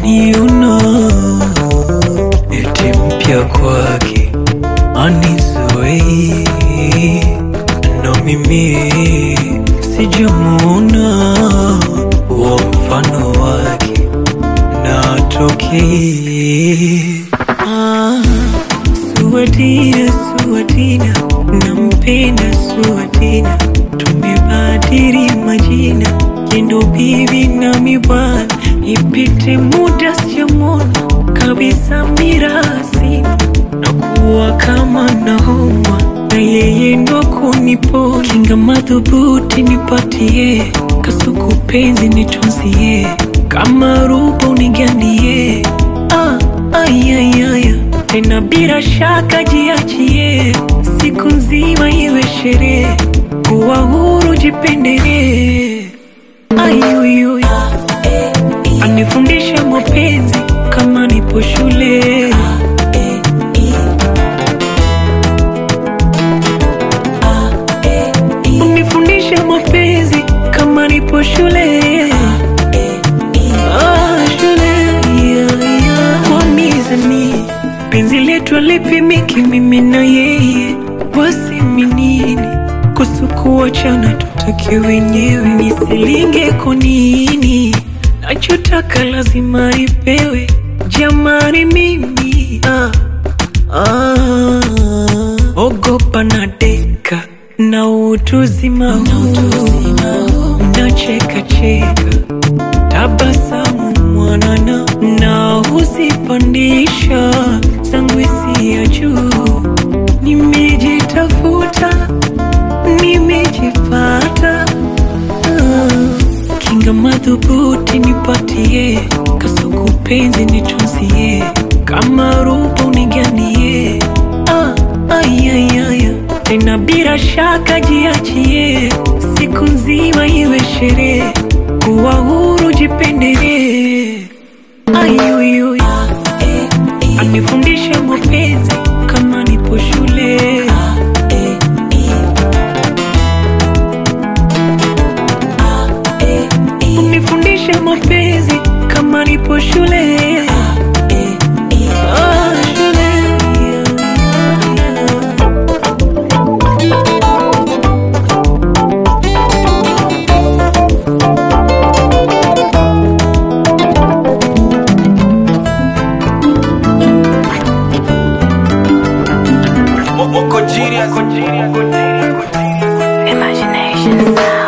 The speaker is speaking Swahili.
kaniona eti mpya kwake anizoei na mimi sijamuona wa mfano wake na tokei ah, Suwatina, Suwatina, nampenda Suwatina, tumebadili majina, yendo bibi nami bwana, ipite muda sijamwona kabisa mirasi na kuwa kama nahoma na yeye ndo kunipo kinga madhubuti nipatie kasuku penzi nitunzie kama rupa unigandie ah, ayayaya tena bila shaka jiachie siku nzima iwe sherehe kuwa huru jipendelee ayuyuy anifundisha mapenzi kama nipo shule unifundisha mapenzi kama nipo shule Ah, shule yeah, yeah. Kwa mizani penzi letu alipimiki mimi na yeye wasiminini kusukuachana tutake wenyewe nisilinge konini nachotaka lazima ipewe jamani mimi ah, ah, ogopa na deka na utuzima huu nacheka cheka tabasamu mwanana na huzipandisha zangu ya juu nimejitafuta nimejipata Ah, kinga madhubuti nipatie kasuku penzi nitunzie kama rupa uniganie ah, ayayaya tena bila shaka jiachie siku nzima iwe sherehe kuwa huru jipendelee ayuyuy anifundisha mapenzi kama nipo shule unifundisha mapenzi kama nipo shule Ah, shule Moko genius. Imagination sound.